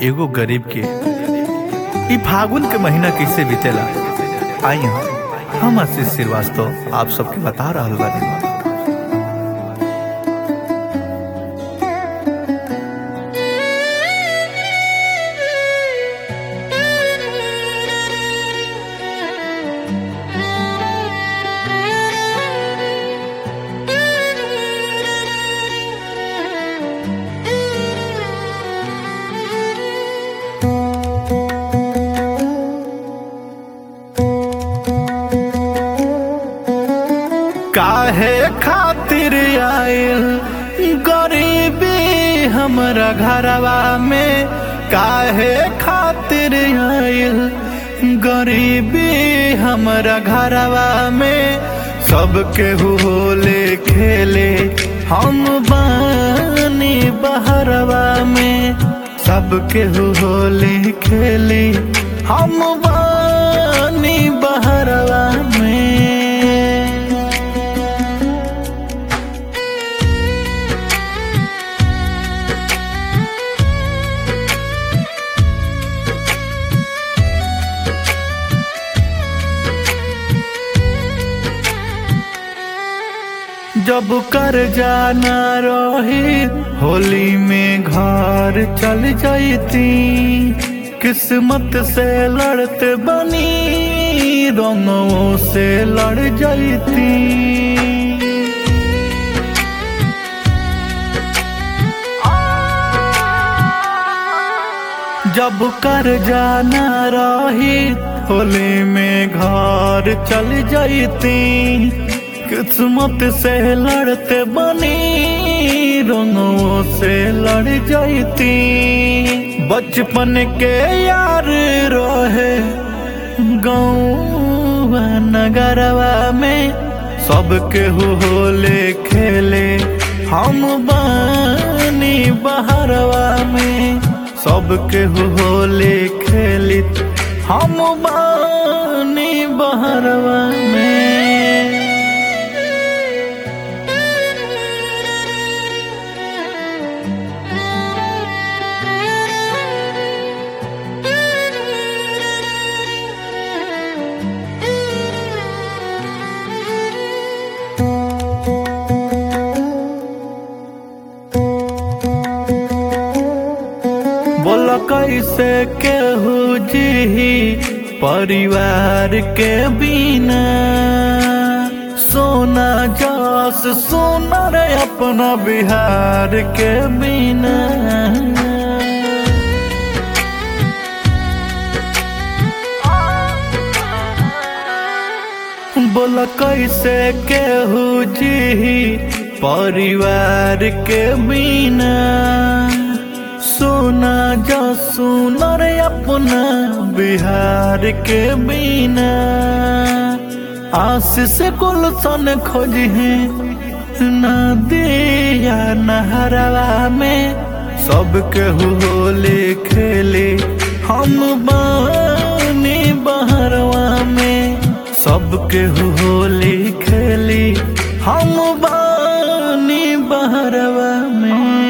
एगो गरीब के ई फागुन के महीना कैसे बीतेला आई हम हम आशीष श्रीवास्तव आप सबके बता रहल बानी काहे खातिर आयल गरीबी हमरा घरवा में काहे खातिर आयल गरीबी हमरा घरवा में सबके होले खेले हम बानी बहरवा में सबके होले खेले हम बानी बहरवा में जब कर जाना रही होली में घर चल जाती किस्मत से लड़ते बनी रंगों से लड़ जाती जब कर जाना रही होली में घर चल जाती किस्मत से लड़ते बनी रंगों से लड़ जाती बचपन के यार रहे गाँव नगरवा में सबके होले खेले हम बानी बहरवा में सबके होले खेलित हम बानी बहरवा में बोल कैसे केहू जी परिवार के बिना सोना जस सोना रे अपना बिहार के बिना बोल कैसे केहू जी परिवार के बिना सोना जो सुना रे अपना बिहार के बिना आशीष गुलशन खोज है नदिया नहरवा में सबके होले खेले हम बानी बहरवा में सबके होले खेले हम बानी बहरवा में